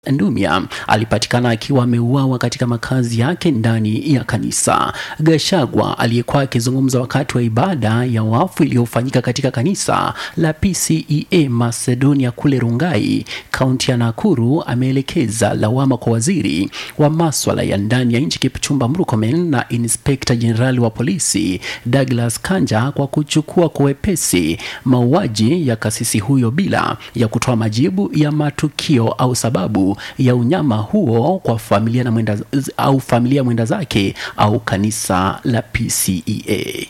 Ndumia alipatikana akiwa ameuawa katika makazi yake ndani ya kanisa. Gashagwa aliyekuwa akizungumza wakati wa ibada ya wafu iliyofanyika katika kanisa la PCEA Macedonia kule Rungai, kaunti ya Nakuru, ameelekeza lawama kwa waziri wa maswala ya ndani ya nchi Kipchumba Murkomen na inspekta jenerali wa polisi Douglas Kanja kwa kuchukua kwa wepesi mauaji ya kasisi huyo bila ya kutoa majibu ya matukio au sababu ya unyama huo kwa familia na mwenda, au familia mwenda zake au kanisa la PCEA.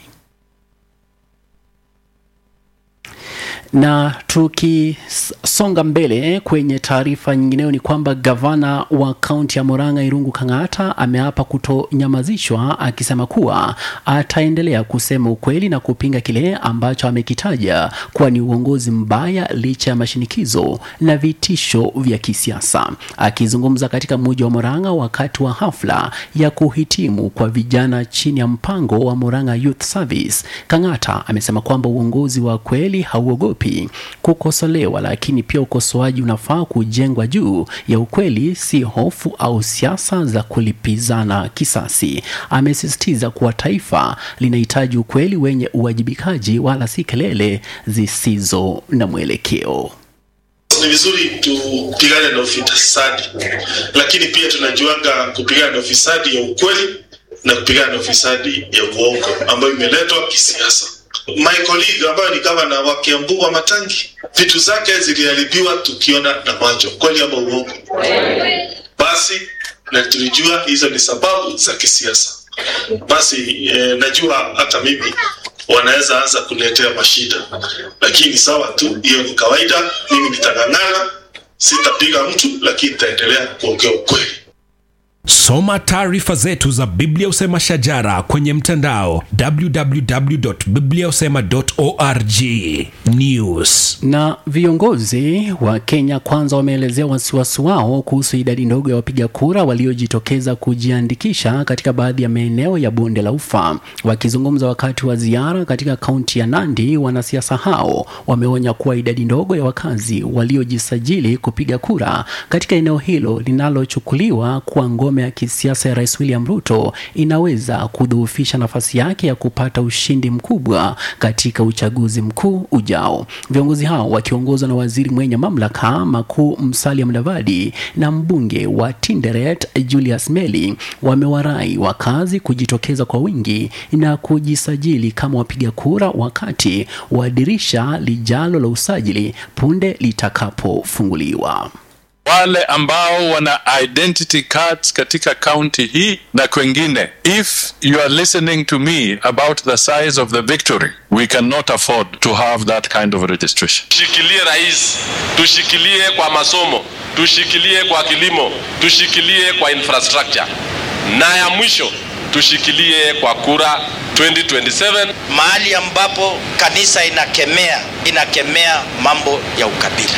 Na tukisonga mbele kwenye taarifa nyingineyo ni kwamba gavana wa kaunti ya Murang'a Irungu Kang'ata ameapa kutonyamazishwa akisema kuwa ataendelea kusema ukweli na kupinga kile ambacho amekitaja kuwa ni uongozi mbaya licha ya mashinikizo na vitisho vya kisiasa. Akizungumza katika mji wa Murang'a wakati wa hafla ya kuhitimu kwa vijana chini ya mpango wa Murang'a Youth Service, Kang'ata amesema kwamba uongozi wa kweli hauogopi kukosolewa, lakini pia ukosoaji unafaa kujengwa juu ya ukweli, si hofu au siasa za kulipizana kisasi. Amesisitiza kuwa taifa linahitaji ukweli wenye uwajibikaji, wala si kelele zisizo na mwelekeo. Ni vizuri tupigane na ufisadi, lakini pia tunajuanga kupigana na ufisadi ya ukweli na kupigana na ufisadi ya uongo ambayo imeletwa kisiasa. My colleague ambayo ni gavana wa Kiambu wa Matangi, vitu zake ziliharibiwa tukiona na macho, kweli ama uongo? Basi na tulijua hizo ni sababu za kisiasa. Basi eh, najua hata mimi wanaweza anza kuletea mashida, lakini sawa tu, hiyo ni kawaida. Mimi nitang'ang'ana, sitapiga mtu, lakini nitaendelea kuongea ukweli. Soma taarifa zetu za Biblia Usema Shajara kwenye mtandao www.bibliausema.org. News. Na viongozi wa Kenya Kwanza wameelezea wasiwasi wao kuhusu idadi ndogo ya wapiga kura waliojitokeza kujiandikisha katika baadhi ya maeneo ya bonde la Ufa. Wakizungumza wakati wa ziara katika kaunti ya Nandi, wanasiasa hao wameonya kuwa idadi ndogo ya wakazi waliojisajili kupiga kura katika eneo hilo linalochukuliwa kuwa ngome ya kisiasa ya Rais William Ruto inaweza kudhoofisha nafasi yake ya kupata ushindi mkubwa katika uchaguzi mkuu ujao. Viongozi hao wakiongozwa na waziri mwenye mamlaka makuu Musalia Mudavadi na mbunge wa Tinderet Julius Meli wamewarai wakazi kujitokeza kwa wingi na kujisajili kama wapiga kura wakati wa dirisha lijalo la usajili punde litakapofunguliwa. wale ambao wana identity cards katika county hii na kwengine if you are listening to me about the size of the victory we cannot afford to have that kind of registration tushikilie rais, tushikilie kwa masomo, tushikilie kwa kilimo, tushikilie kwa infrastructure, na ya mwisho tushikilie kwa kura 2027. mahali ambapo kanisa inakemea inakemea mambo ya ukabila.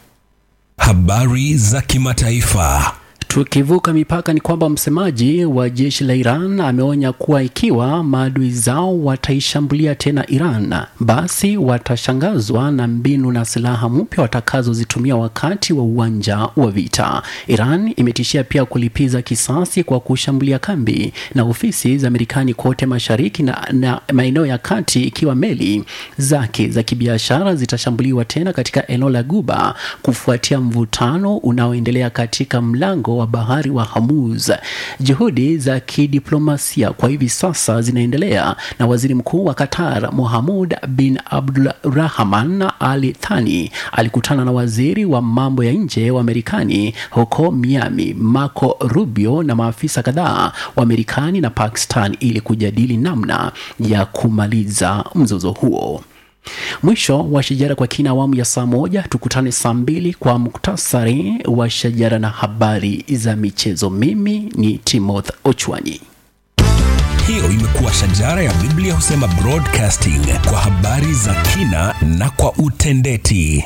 Habari za kimataifa. Tukivuka mipaka ni kwamba msemaji wa jeshi la Iran ameonya kuwa ikiwa maadui zao wataishambulia tena Iran, basi watashangazwa na mbinu na silaha mpya watakazozitumia wakati wa uwanja wa vita. Iran imetishia pia kulipiza kisasi kwa kushambulia kambi na ofisi za Marekani kote mashariki na, na maeneo ya kati, ikiwa meli zake za kibiashara zitashambuliwa tena katika eneo la Guba kufuatia mvutano unaoendelea katika mlango wa bahari wa Hormuz. Juhudi za kidiplomasia kwa hivi sasa zinaendelea na waziri mkuu wa Qatar Mohamud bin Abdulrahman Al Thani alikutana na waziri wa mambo ya nje wa Marekani huko Miami Marco Rubio na maafisa kadhaa wa Marekani na Pakistan ili kujadili namna ya kumaliza mzozo huo. Mwisho wa Shajara kwa kina awamu ya saa moja. Tukutane saa mbili kwa muktasari wa Shajara na habari za michezo. Mimi ni Timothy Ochwanyi. Hiyo imekuwa Shajara ya Biblia Husema Broadcasting kwa habari za kina na kwa utendeti.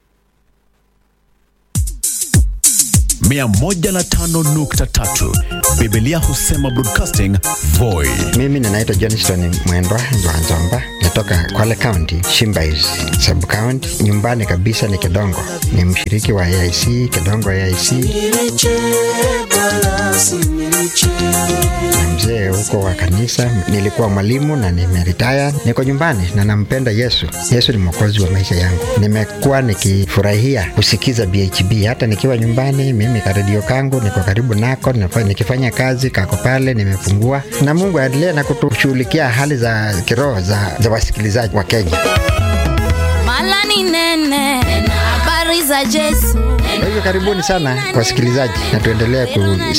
mia moja na tano nukta tatu Biblia husema broadcasting Voi. Mimi ninaitwa Johnston Mwendwa Nzwanzomba, natoka Kwale County, Shimbais sub county. Nyumbani kabisa ni Kedongo, ni mshiriki wa AIC Kedongo AIC na mzee huko wa kanisa. Nilikuwa mwalimu na nimeritaya, niko nyumbani na nampenda Yesu. Yesu ni mwokozi wa maisha yangu. Nimekuwa nikifurahia kusikiza BHB hata nikiwa nyumbani. Mimi karedio kangu niko karibu nako, nafa- nikifanya kazi kako pale, nimefungua na Mungu aendelee na kutushughulikia hali za kiroho za, za wasikilizaji wa Kenya. Mala ni nene, habari za Yesu. Kwa hivyo karibuni sana wasikilizaji, na tuendelee ku